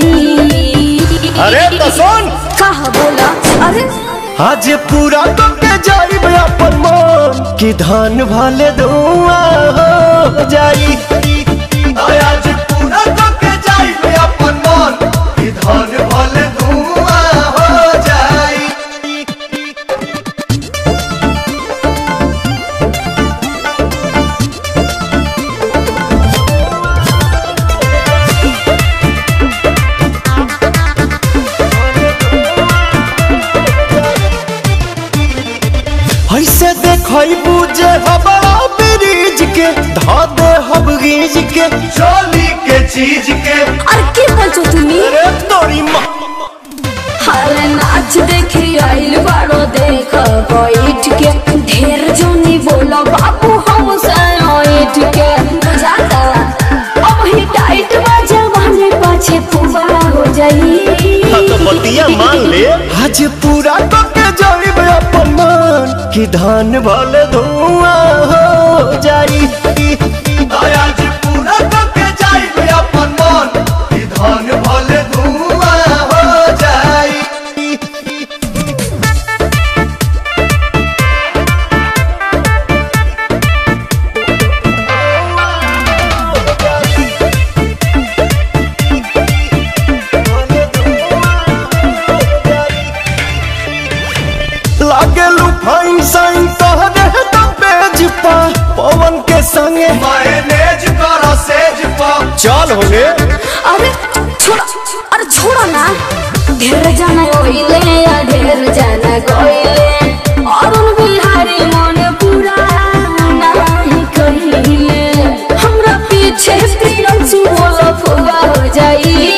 जाई अरे तो सुन कहा बोला अरे आज पूरा तो के जाई अपन मन कि धान भले धुआं हो जाई आज पूरा तो के जाई अपन मन कि धान भले धुआं हो जाई ऐसे देखई बुझे हमारा ब्रिज के धा दे हम गीज के चोली के चीज के अरे के बचो तुम्ही अरे तोरी माँ अरे नाच देखी आइल बाड़ो देख बैठ के ढेर जोनी बोलो बाबू हम साइट के बुझाता अब ही टाइट बजा बने पाछे पुबा हो जाई तो बतिया मान ले आज पूरा तो के जाई अपन मन कि धान भले धुआं हो जाई आज पूरा तो के जाई अपन मन कि धान भले धुआं हो जाई लागे लू फाइन साइन तोहरे तो पेज पा पवन के संगे मैनेज करो सेज पा चल होगे अरे छोड़ा अरे छोड़ा ना ढेर जाना ओइले या ढेर जाना गोइले अरुण बिहारी मन पूरा नहीं कहिले हमरा पीछे प्रियंसु बोलो फुगा हो जाई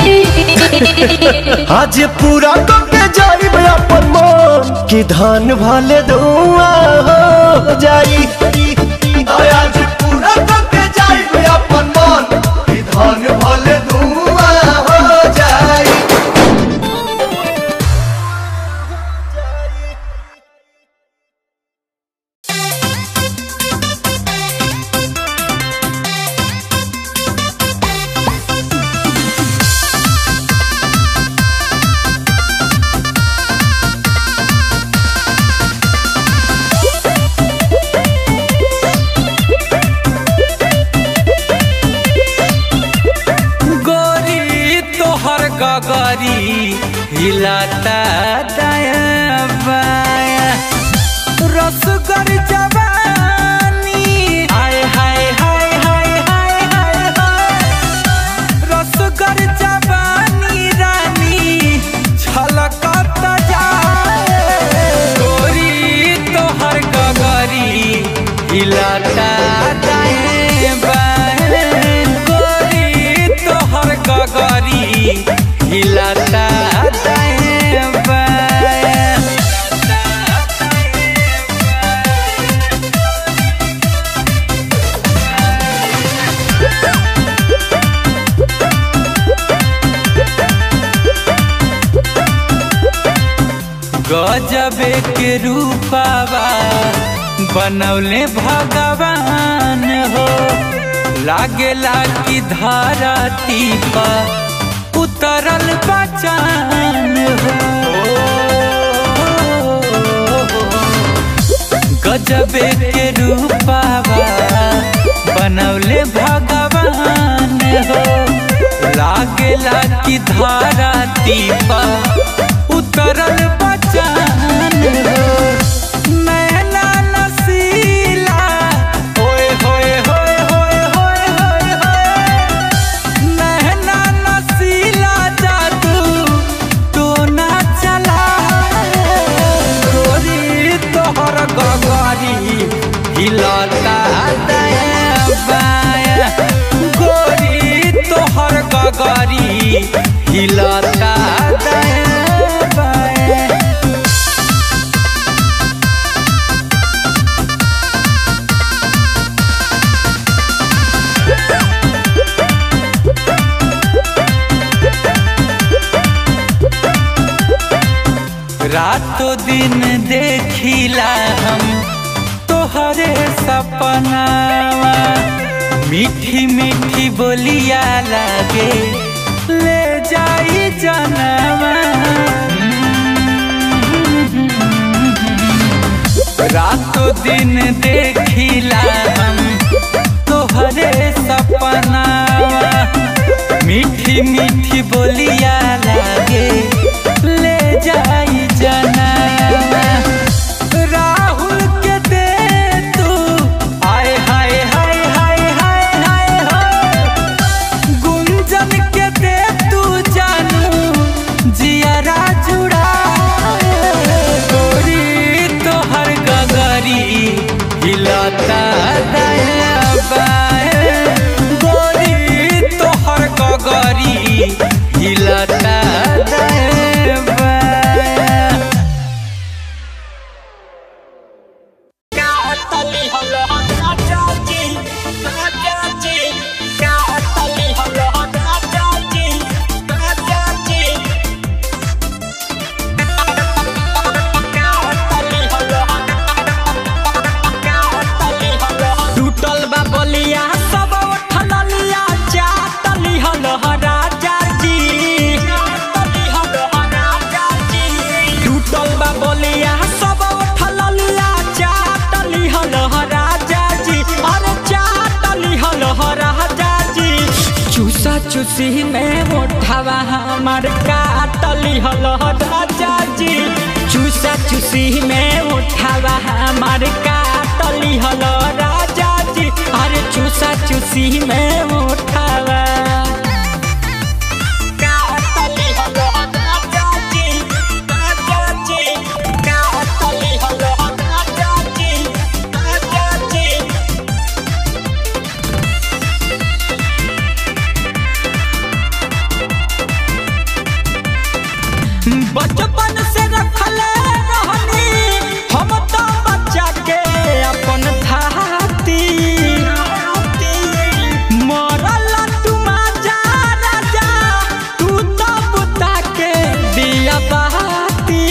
आज पूरा तो के जाई अपन मन कि धान भले धुआं हो जाई आज पूरा तो के जाई अपन मन कि धान भले धुआं हो जाई गोरी तोहर गगरी हिलाता दाया बाया रसगर जवानी हाय हाय हाय हाय हाय हाय हाय रसगर जवानी रानी छलकत जाए गोरी तोहर गगरी हिलाता दाएं बाएं गोरी तोहर गगरी हिलाता दाएं बाएं गजबे के रूपावा बनौले भगवान हो लागेला कि धरती पर उतरल बचान हो गजबे के रूपावा बनौले भगवान हो लागेला कि धरती पर उतरल बचान हो नैना नसीला होए होए होए होए होए होए होए नैना नसीला जादू टोना चला गोरी तोहर गगरी हिलता दाया बाया गोरी तोहर गगरी हिलता दाया बाया रातों दिन देखिला हम तोहरे सपनावा मीठी मीठी बोलिया लागे ले जा रातों दिन देखिला हम तोहरे सपना मीठी मीठी बोलिया लागे ले जाई जना राहुल के दे तू आय हाय हाय हाय हाय हाय हो गुंजन के दे तू जानू जियारा जुड़ा गोरी तोहर गगरी हिलता दया बाए गोरी तोहर गगरी हिलता दया बाए टूटल बा बलिया सब उठल लिया चाटली हल राजा जी टूटल बा बलिया सब उठल लिया चाटली हल राजा जी अरे चाटली हल राजा जी चूसा चूसी में उठावा हमार काटली हल राजा जी चूसा चूसी में उठावा हमार काटली हल राजा जी अरे चूसा चूसी में उठावा काटली हल राजा जी राजा जी काटली हल राजा जी राजा जी बचपन से रखले रहनी हम तो बच्चा के अपन थाती मरल तू जा राजा तू तो बुता के दिया बहाती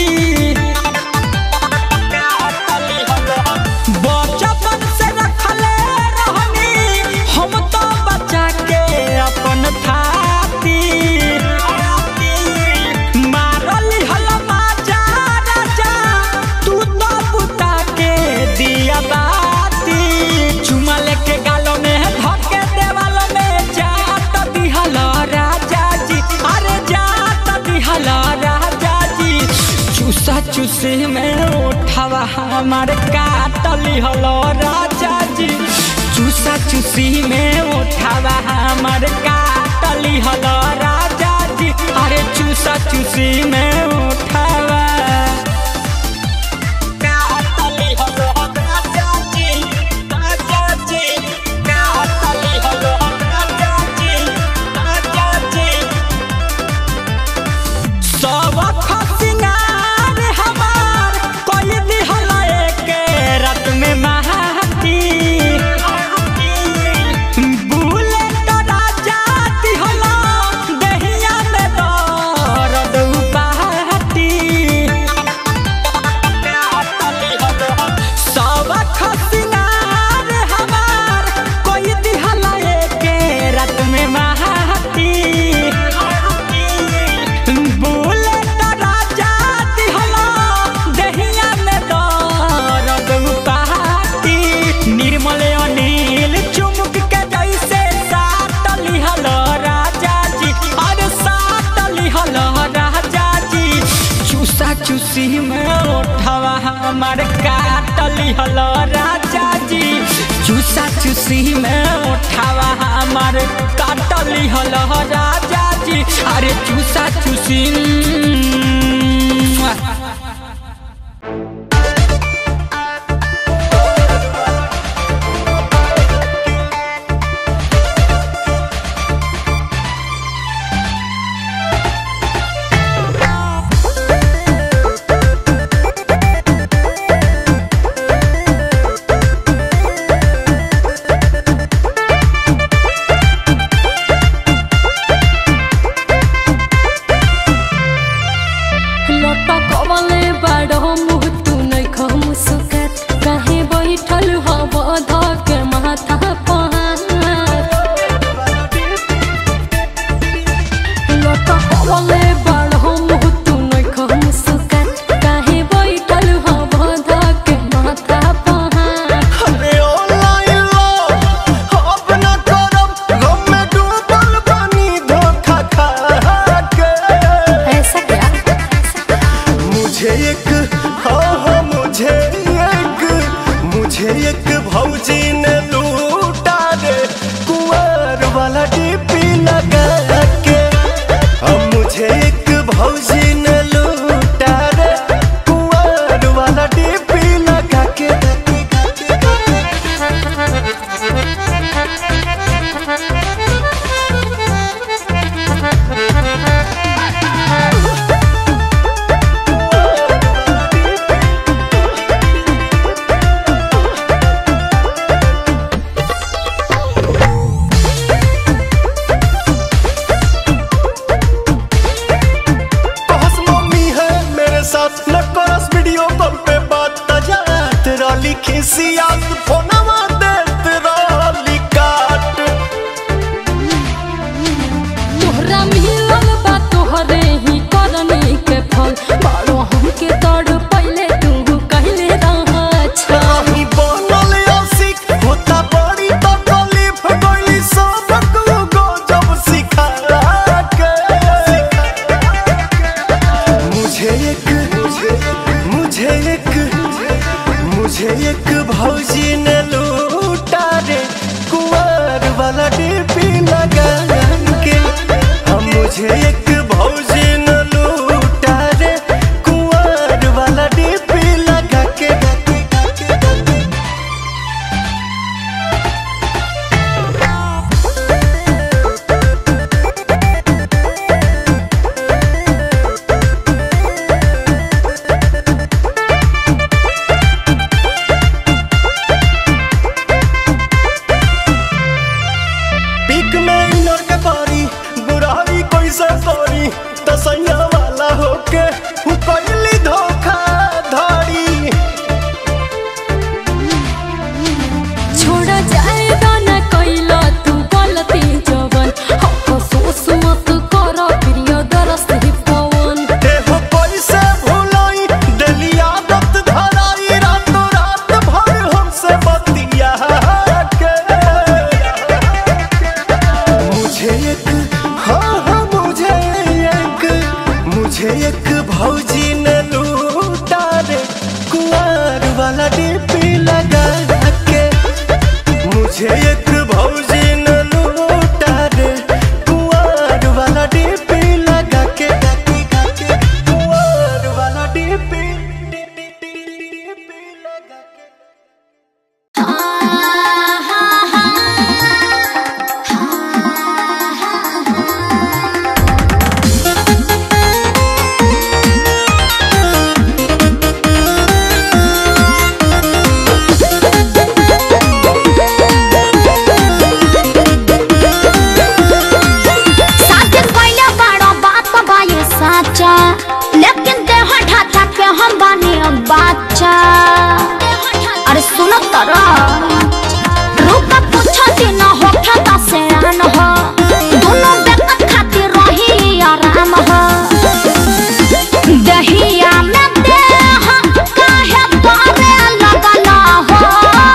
बचपन से रखले रहनी हम तो बच्चा के अपन थाती मारली हल माजा राजा तू तो बुता के दिया बाती चुमा लेके गालों में धके देवालों में जात दिहल राजा जी अरे जात दिहल राजा जी चूसा चूसी में उठावा हमार काटली हल राजा जी चूसा चूसी में उठावा हमार काटली हल राजा जी अरे चूसा चूसी में उठावा काटली हल राजा जी राजा जी काटली हल राजा जी राजा जी सब खसिंगार हमार कोई दिहल के रात में महाती बुलेट राजा दिहल दहिया में दर्द उपाती सब खसिंगार हमार कोई दिहल के रात में महाती बुलेट राजा दिहल दहिया में दर्द उपाती निर्मल अनिल चुमुक के जैसे साट लिहल राजा जी अरे साट लिहल राजा जी चूसा चूसी में उठावा हमार काट लिहल राजा जी चूसा चूसी में उठावा हमार काट लिहल राजा जी अरे चूसा चूसी मुआ। खिसियात फोनवा देत रहली काट तोहरा मिलल बा तोहरे ही करने के फल बारो हमके तड़ पहले तू कहले रहा अच्छा रही बनल आशिक होता बड़ी तकलीफ गइली सबक गजब सिखा के मुझे एक मुझे एक मुझे एक भौजी ने लूटा रे कुंवर वाला डीपी लगा के हम मुझे एक भौजी ने लूटा रे कुंवर वाला डीपी लगा के पीक में इनर के पारी बुराई कैसे करी तसैया वाला होके हु कैली धोखा धड़ी छोड़ जाएगा न कैला तू गलती जवन अफसोस मत कर प्रिय दरस ही पवन देह कैसे भुलाई दिली आदत धराई रातों रात भर हमसे बतिया के मुझे एक हाँ हाँ मुझे एक मुझे एक भौजी ने लूटा रे कुंवर वाला डीपी लगा के मुझे एक भौजी ने लूटा रे कुंवर वाला डीपी लगा के कुंवर वाला डीपी डीपी लगा के साथे पहले बड़ा बात बा ये साचा लेकिन देह ढाचा के हम बानी अब बाचा अरे सुनो तरा रूप पूछो दिन हो खाता से आन हो दोनों बेकत खातिर रही आराम हो दहिया में देह काहे बारे लगला हो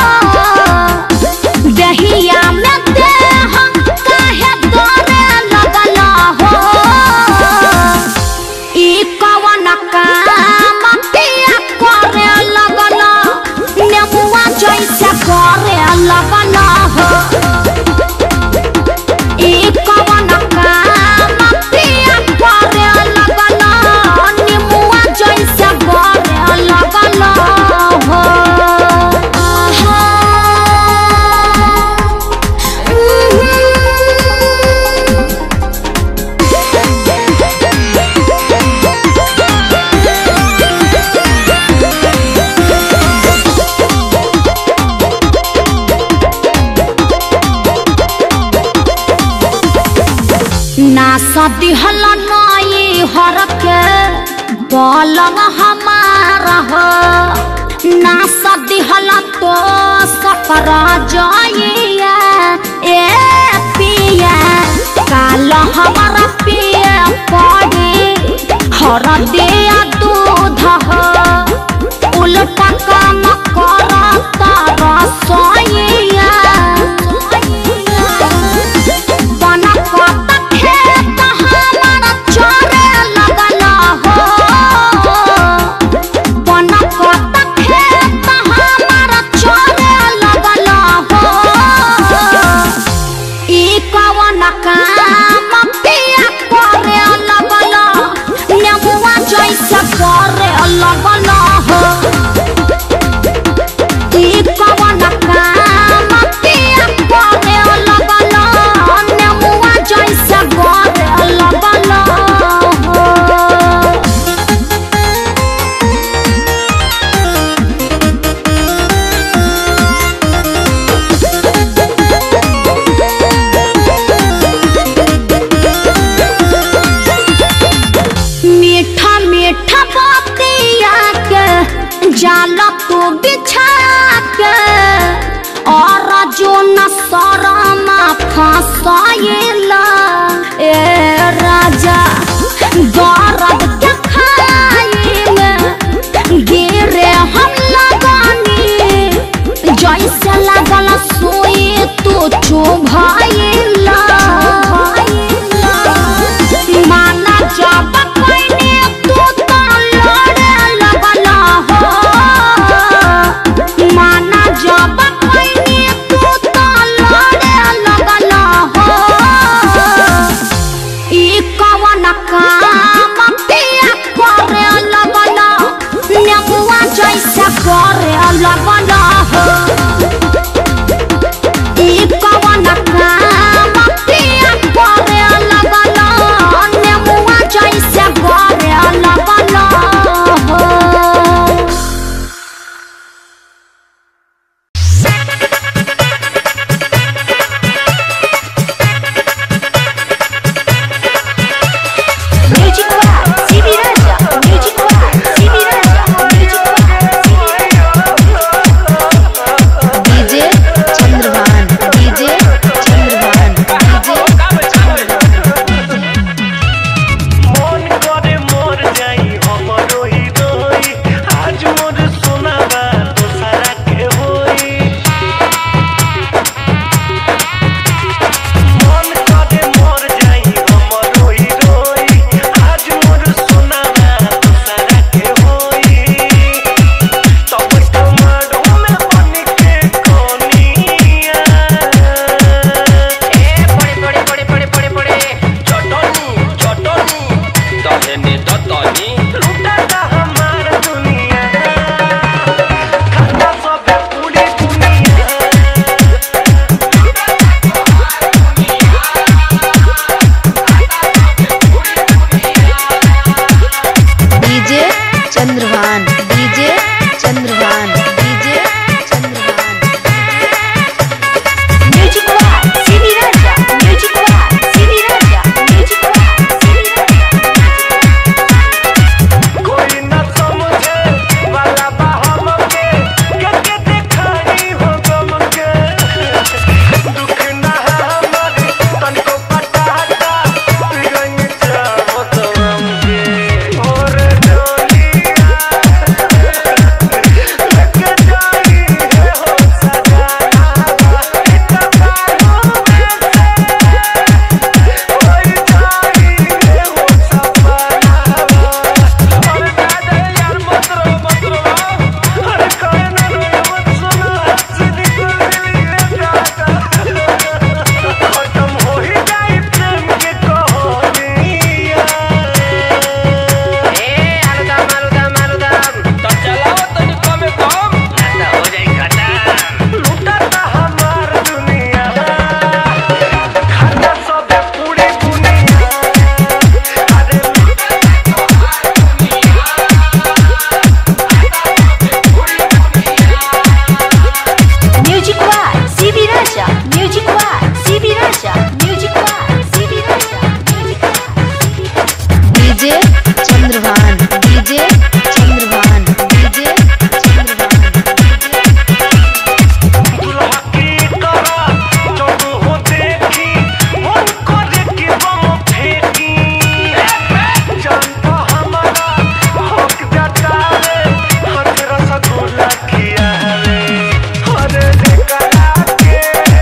दहिया में देह काहे तोरे लगला हो ई कवन काम पिया करे लगला नेमुआ जैसे करे लगला हो ई कवन काम पिया करे लगला नेमुआ जैसे करे लगला हो आहा ना सदी हल नई हर के पलंग हमारा हो ना सदी हल तो सकर जाइया ए पिया काल हमारा पिया पड़ी हर दिया दूध हो उल्टा काम करता रसोइया बना कत खेत हमारा चरे लगला हो बना कत खेत हमारा चरे लगला हो ई कवन काम पिया करे लगला नेमुआ जैसे करे लगला हो ई कवन काम पिया करे लगला नेमुआ जैसे करे लगला हो मीठा मीठा बातिया के जाल तू बिछा के हंसाइला ए राजा दर्द के खाइले गिरे हम लगानी जैसे लागल सोई तू चुभाइला माना जब कइने तू तो लड़े लगला हो माना जब कइने तू तो लड़े लगला हो ई कवन काम पिया करे लगला नेबुआ जैसे करे लगला हो ई कवन काम पिया करे लगला नेबुआ जैसे करे लगला हो Music Lab, CB Raja, Music Lab, CB Raja, Music Lab, CB Raja. DJ Chandrabhan DJ Chandrabhan DJ मन करे मोर जाई हमरो हिरोई आज मोर सोनावा दोसरा के होई मन करे मोर जाई हमरो हिरोई आज मोर सोनावा दोसरा के होई तब टमाटो में बन के कोनिया ए पड़े पड़े पड़े पड़े पड़े पड़े चटनी चटनी दहेने दतनी लुटाता हमार दुनिया खाता सब पूरी दुनिया DJ Chandrabhan DJ Chandrabhan DJ Chandrabhan Music Lab, CB Raja, Music Lab, CB Raja, Music Lab, CB Raja. कोई न समझे वाला बा हमके के के दिखाई हो गम के दुख न हमर तनको पटाटा रंग चाहो तो हमके और डोलिया लेके जाई है हो सजाना इतना मालूम कोई जाई है हो सपना अरे दादा यार मत रो मत रो अरे कहे ना रो मत सुनो हंसी निकल गई है दादा खत्म हो ही जाए प्रेम के कहानियां ए आलूदम आलूदम आलूदम तो चलाओ तनी कमे कम ना हो जाई खत्म लुटाता हमार दुनिया खाता सब पूरी दुनिया अरे Music Lab, CB Raja, Music Lab, CB Raja, Music Lab, CB Raja, Music Lab. DJ Chandrabhan DJ Chandrabhan DJ Chandrabhan दुल्हा की तरह जब हो देखी मन करे कि बम फेंकी जानता हमारा हक जतावे हाथ रसगुल्ला खिया रे अरे करा के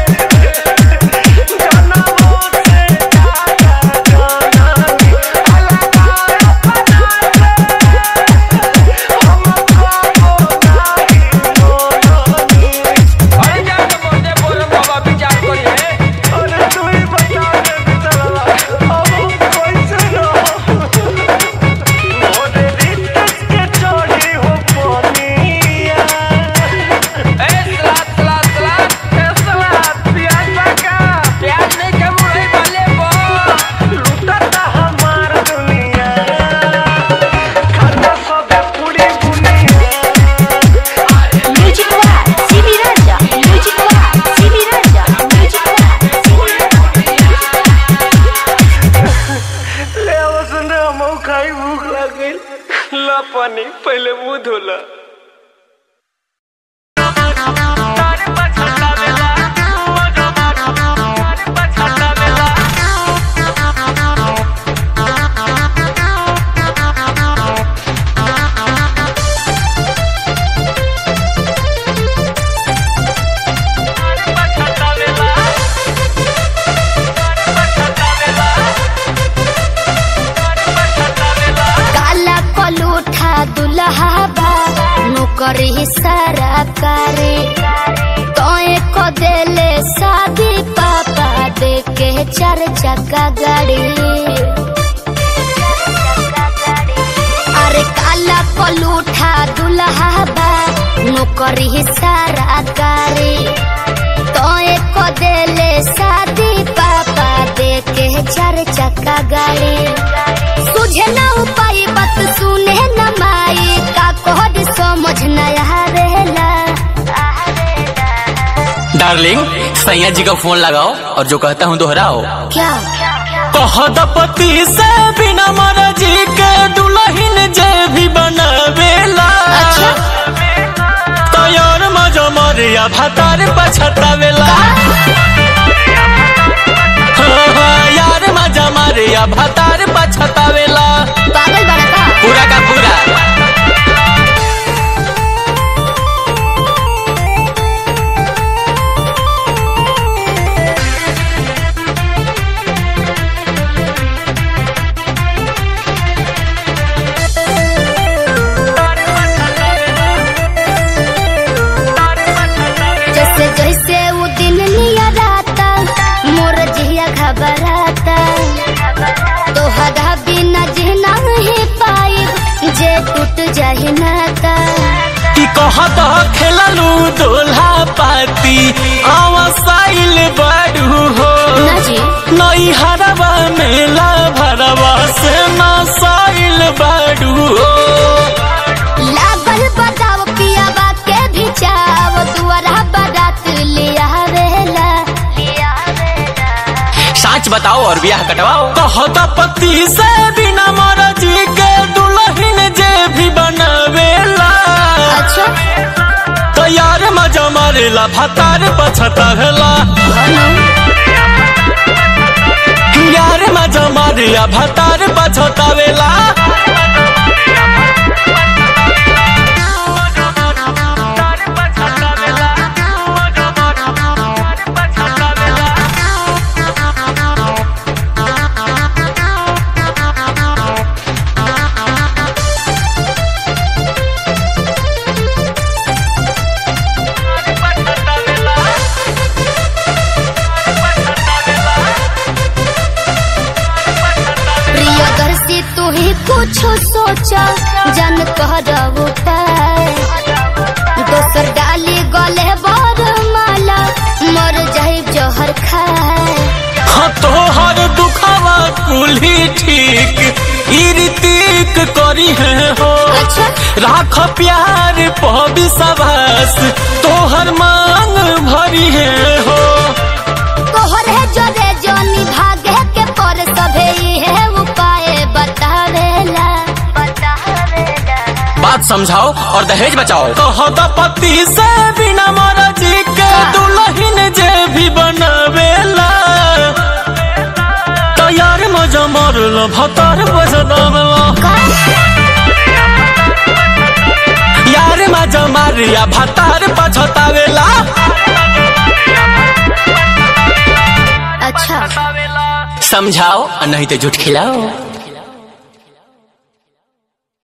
जनमों से ज्यादा जानानी अलग अपना हमको नहीं मोनानी अरे जा के बोलते बोल बाबा विचार करी है अरे तू ही बता दे बिचारा अब हम कैसे रहो मोरे रिश्ते के चोरी हो पानिया ए सलाद सलाद सलाद ए सलाद प्याज पका प्याज नहीं के मुरई वाले बो लुटाता हमार दुनिया खाता सब पूरी दुनिया Music Lab, CB Raja, Music Lab, CB Raja, Music Lab, CB Raja. ले आवसन रे हम खाई भूख लग गई ला पानी पहले मुंह धोला तारे पछता बेला मगो तारे पछता नौकरी सारा करे तोए को देले शादी पापा दे के चार चक्का गाड़ी अरे काला पलूठा दुल्हा बा नौकरी सारा करे तोए को देले शादी पापा दे के चार चक्का गाड़ी तुझे ना उपाय बात सुने न माई का कोहर समझ न आवेला डार्लिंग सैया जी का फोन लगाओ और जो कहता हूँ दोहराओ क्या कहदपति से बिना मर्जी के दुल्हन जे भी बनावेला अच्छा। तैयार मजा मरिया भातार पछतावेला हाँ, हाँ, यार मजा मरिया भातार पछतावेला पागल बड़ा का पूरा का पूरा जैसे जैसे वो दिन लिया राता मोर जिया घबराता तो हदा बिना जीना ही पाई जे टूट जाही नाता कि कहत खेललू दोल्हा पाती आवासाइल बड़ू हो ना जी नई हरवा मेला भरवा से नसाइल बड़ू हो लागल बताओ पियावा के भी चाव दुआरा बारात लिया वेला सच बताओ और ब्याह कटवाओ कहत पति से बिना मर्जी के दुल्हन जे भी बनावेला अच्छा तो यार मजा मारेला भतार पछतावेला यार मजा मारिया भतार पछतावेला प्रियदर्शी तू ही कुछ सोचा जन कर उपाय दोसर डाली गले बर माला मर जाए जहर खाए हाँ तोहर दुखावा कुल्ही ठीक इरितिक करी है हो अच्छा राख प्यार पबी सभास तोहर मांग भरी है हो तोहर है जोरे जोनी भागे के पर सभे है उपाय बतावेला बतावेला बात समझाओ और दहेज बचाओ कहत पति से बिना मर्जी के दुल्हन जे भी बनावेला तैयार मजा मरल भतार बजनावेला यार मजा मारिया भतार पछतावेला अच्छा समझाओ और नहीं तो झूठ खिलाओ